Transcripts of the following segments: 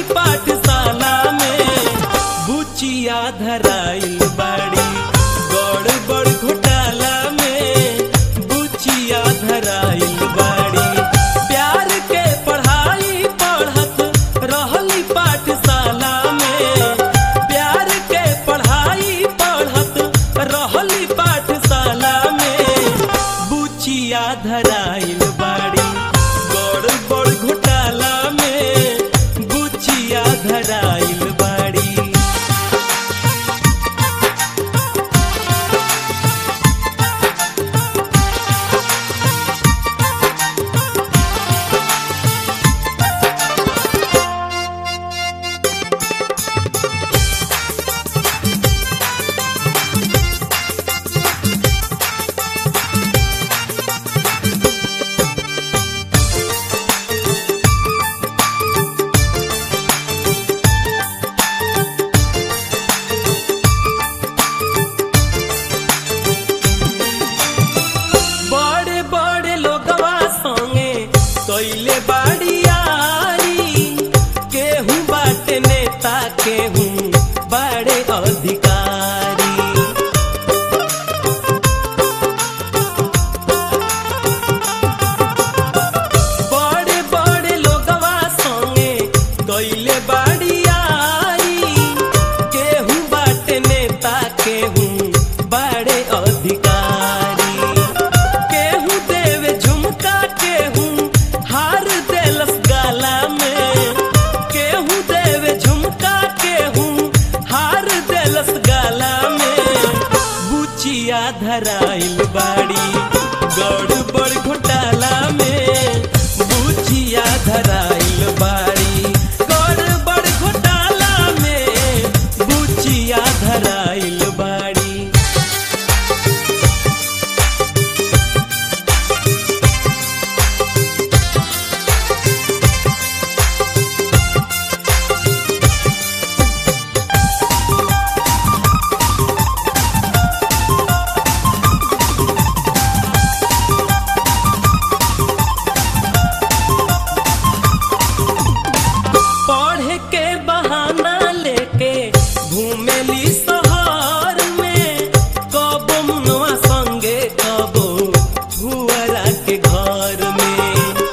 पाठशाला में बुचिया धराइल बाड़ी बड़ बड़ घोटाला में बुचिया धराइल बाड़ी प्यार के पढ़ाई पढ़त रहली पाठशाला में प्यार के पढ़ाई पढ़त रहली पाठशाला में बुचिया धराइल बाड़ी बड़ बड़ घोटाला में बुचिया धराइल बाड़ी बड़े बड़े लोगवा संगे कैले बाड़ी यारी केहू बाटे नेता केहू बड़े अधिकारी बड़े बड़े लोगवा संगे कैले बाड़ी यारी केहू बाटे नेता केहू बड़े अधिकारी केहू देवे झुमका केहू हार देलस गाला में केहू देवे झुमका केहू हार देलस गाला में बुचिया धराइल बाड़ी गड़बड़ घोटाला में बुचिया धराइल बाड़ी गड़बड़ घोटाला में बुचिया धराइल बाड़ी पढ़े के बहाना लेके घूमेली शहर में कबो मुनवा संगे कबो भुअरा के घर में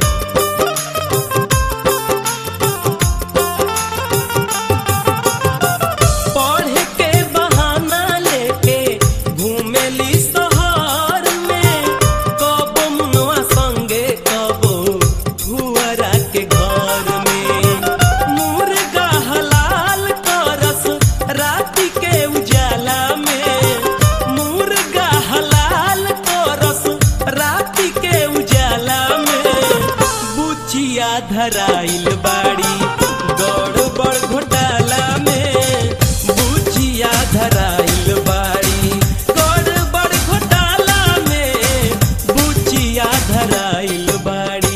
पढ़े के बहाना लेके घूमेली शहर में कबो मुनवा संगे कबो भुअरा के घर में मुर्गा हलाल करस राति के उजाला में मुर्गा हलाल करस राति के उजाला में बुचिया धराइल बाड़ी गड़बड़ घोटाला में बुचिया धराइल बाड़ी गड़बड़ घोटाला में बुचिया धराइल बाड़ी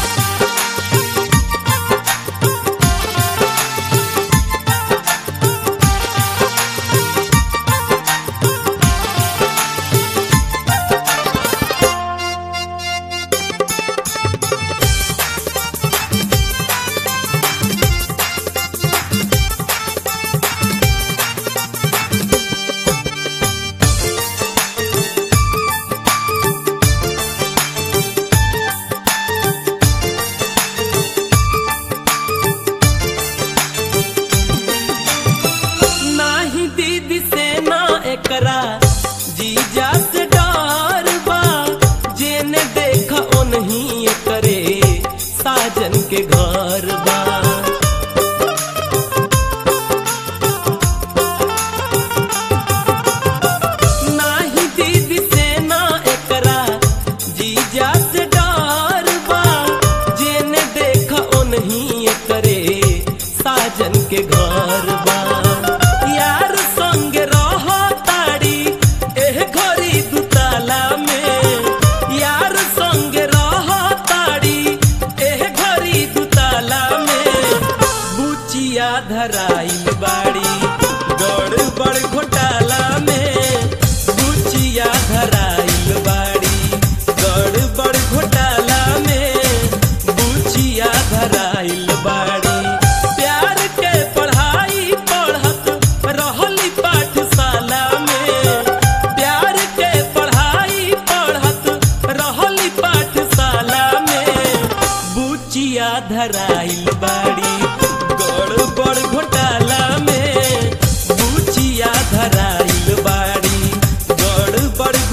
नाही दीदी से ना एकरा जीजा से डर बा जेने देखा ओनही करे साजन के घर बा नाही दीदी से ना एकरा जीजा से डर बा जेने देखा ओनही करे साजन के घर बा यार संग रह ताड़ी एह घरी दुताला में यार संग रह ताड़ी एह घरी दुताला में बुचिया धराइल बाड़ी गड़बड़ घोटाला में बुचिया धराइल बाड़ी गड़बड़ घोटाला में बुचिया धराइल बाड़ी प्यार धराइल बाड़ी गड़बड़ घोटाला में बुचिया धराइल बाड़ी गड़बड़